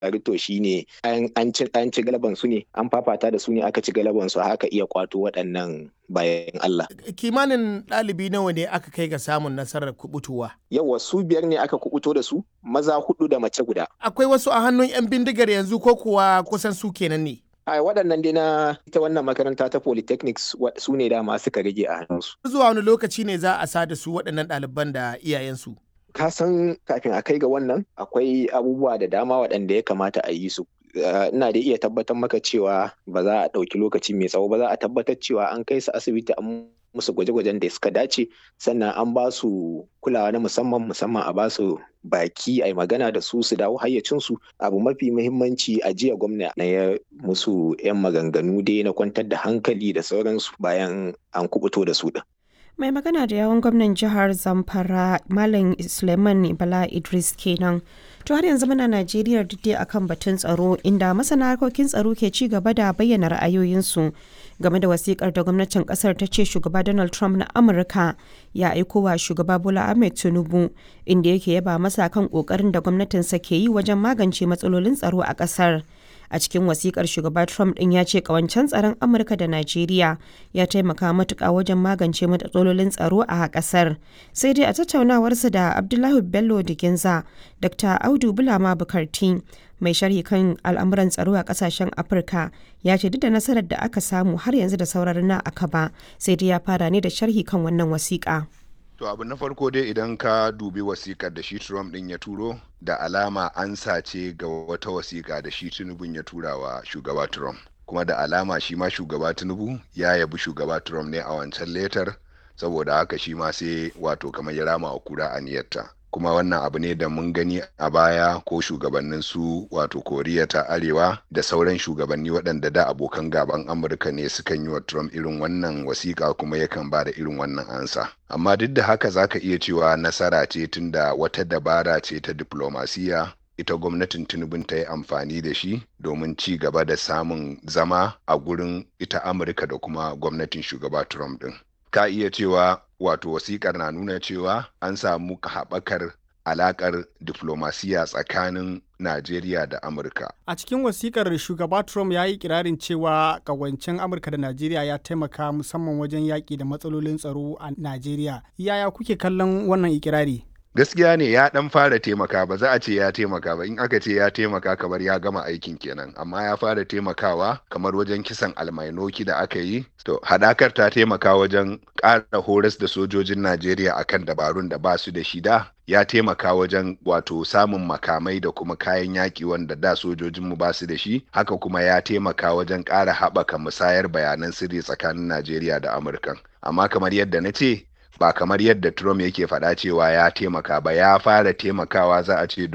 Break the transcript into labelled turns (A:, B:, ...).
A: to shine an ci an ci galaban su ne an fafata da su ne aka ci galaban su haka iya kwato waɗannan bayan Allah.
B: Kimanin ɗalibi nawa ne aka kai ga samun nasarar kubutuwa?
A: Yawa su biyar ne aka kubuto da su maza hudu da mace guda.
B: Akwai wasu a hannun 'yan bindigar yanzu ko kuwa kusan su kenan ne?
A: a waɗannan dai na ita wannan makaranta ta polytechnics su ne dama suka rage a hannunsu.
B: Zuwa wani lokaci ne za a sa da su waɗannan ɗaliban da iyayensu?
A: Ka san kafin a kai ga wannan akwai abubuwa da dama waɗanda ya kamata a yi su. Ina da iya tabbatar maka cewa ba za a ɗauki lokaci mai tsawo ba za a tabbatar cewa an kai su asibiti an musu gwaje-gwajen da suka dace sannan an ba su kulawa na musamman musamman a ba su baki a magana da su su dawo hayyacinsu abu mafi muhimmanci a jiya gwamna na ya musu 'yan maganganu dai na kwantar da hankali da sauransu bayan an kubuto da su din.
C: mai magana da yawon gwamnan jihar zamfara malam suleiman bala idris kenan to har yanzu muna najeriya duk akan batun tsaro inda masana harkokin tsaro ke ci gaba da bayyana ra'ayoyinsu game da wasikar da gwamnatin kasar ta ce shugaba donald trump na amurka ya aiko wa shugaba bola ahmed tinubu inda yake yaba masa kan kokarin da gwamnatinsa ke yi wajen magance matsalolin tsaro a kasar a cikin wasikar shugaba trump din ya ce kawancen tsaron amurka da najeriya ya taimaka matuka wajen magance matsalolin tsaro a kasar sai dai a tattaunawarsa da abdullahi bello diginza dr audu bulama bukarti mai sharhi kan al'amuran tsaro a kasashen afirka ya ce duk da nasarar da aka samu har yanzu da sauran na aka ba sai dai ya fara ne da sharhi kan wannan wasiƙa.
D: To abu na farko dai idan ka dubi wasikar da shi Trump din ya turo da alama an sace ga wata wasika da shi Tinubu ya tura wa shugaba Trump. Kuma da alama shi ma shugaba Tinubu ya yabi shugaba Trump ne a wancan letar saboda haka shi ma sai wato kamar ya rama wa kura aniyarta. kuma wannan abu ne da mun gani a baya ko shugabannin su wato koriya ta arewa da sauran shugabanni waɗanda da abokan gaban amurka ne sukan yi wa trump irin wannan wasiƙa kuma yakan ba da irin wannan ansa amma duk da haka zaka iya cewa nasara ce tunda wata dabara ce ta diplomasiya ita gwamnatin tinubun ta yi amfani da shi domin ci gaba da samun zama a gurin ita amurka da kuma gwamnatin shugaba trump din ka iya cewa wato wasikar na nuna cewa an samu haɓakar alaƙar diflomasiya tsakanin Najeriya da Amurka.
E: A cikin wasikar shugaba Trump ya yi kirarin cewa kawancin Amurka da Najeriya ya taimaka musamman wajen yaƙi da matsalolin tsaro a Najeriya. Yaya kuke kallon wannan ikirari?
D: gaskiya ne ya dan fara taimaka ba za a ce ya taimaka ba in aka ce ya taimaka kamar ya gama aikin kenan amma ya fara taimakawa kamar wajen kisan almainoki da aka yi to hadakar ta taimaka wajen ƙara horas da sojojin najeriya akan dabarun da ba su da shida ya taimaka wajen wato samun makamai da kuma kayan yaƙi wanda da sojojinmu ba su da shi haka kuma ya taimaka wajen ƙara haɓaka musayar bayanan sirri tsakanin najeriya da amurka amma kamar yadda na ce ba kamar yadda Trump yake faɗa cewa ya taimaka ba ya fara taimakawa za a ce